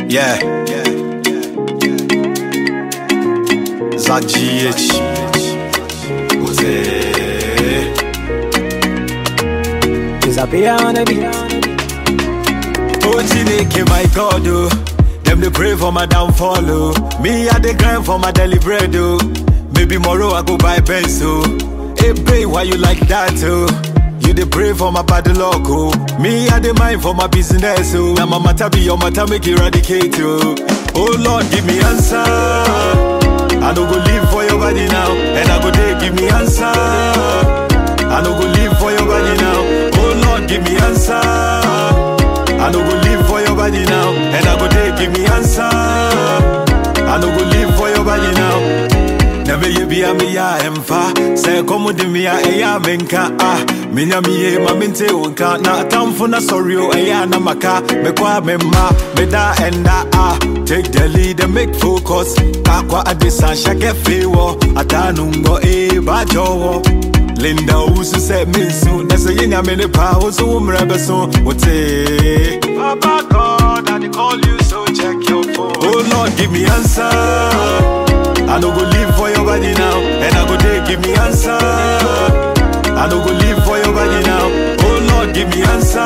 Yeah. Za GH. Jose. Disappear on the beat. Oh, Chineke, my God, oh. Them they pray for my downfall, oh. Me, I the grind for my daily bread, oh. Maybe tomorrow I go buy pencil. Hey, babe, why you like that, oh? You the pray for my bad luck, oh. Me, I the mind for my business, oh. Now my matter be your matter, make eradicate, oh. Oh, Lord, give me answer. I no go live for your body now, and I go there, give me answer. I no go live for your body now. Oh, Lord, give me answer. I no go live for your body now, and I go there, give me answer. I no go live for your body now. Never you be a me ya emfa. Say come di me ya eya menka ah. Minya mi ye ma mente wonka na atamfo na sorry o eya na maka. Me kwa me ma me da enda ah. Take the lead and make focus. Kakwa adisa shake fewo. Atanungo e ba jowo. Linda Usu said me soon. That's a yin I'm in the power, so I'm rebel soon. What's it? Papa God, I call you, so check your phone. Oh Lord, give me answer. I no go live for your body now, and I go there, give me answer. I no go live for your body now. Oh Lord, give me answer.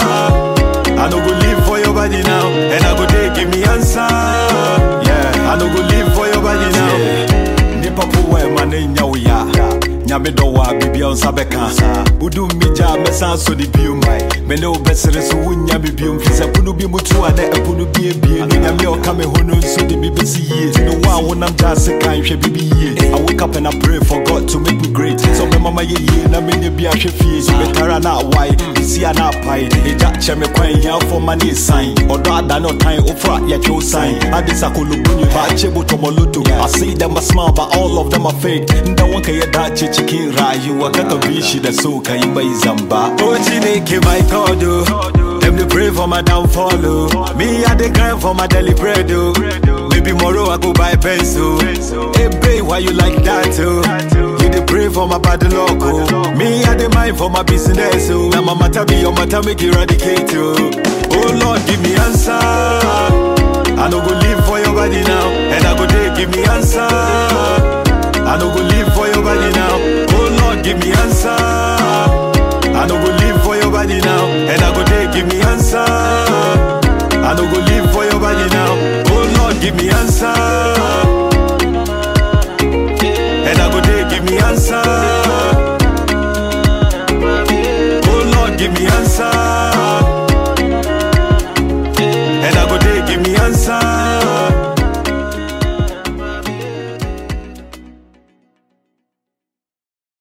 I no go live for your body now, and I go there, give me answer. Yeah, I no go live for your body now. Nipa po we mane nya wo ya. Nyame dɔ wɔ a biribi a nsa bɛka wodu mmigya a mɛsan so ne biom me ne wo bɛsere so wonya me biom firi sɛ pono bi mutu a dɛ ɛpono bi abie no nyame a ɔka me ho no nso de me bɛsi yie nti no wo a wonam gya ase kan hwɛ biribi yie I wake up and I pray for God to make me great sɛ ɔbɛma ma yɛ yie na menyɛ bi ahwɛ fie sɛ bɛtara na awae bisi a na apae ɛgya kyɛ me kwan hiafoɔ ma ne ɛsan ɔdɔ ada ne ɔtan wofra yɛtwe wo san ade sakolobunye baakye botɔmɔloto I see them a smile but all of them are fake nda wanka yɛ daakye cikin rayuwa kaka bi shi da so ka yi mai zamba oh chineke my god oh them dey pray for my downfall oh me i dey grind for my daily bread oh maybe tomorrow i go buy pencil hey babe why you like that oh you dey pray for my bad luck oh me i dey mind for my business oh na my matter be your matter make eradicate oh oh lord give me answer i no go live for your body now and i go dey give me answer I no go live for your body now. Oh Lord, give me answer. I no go live for your body now.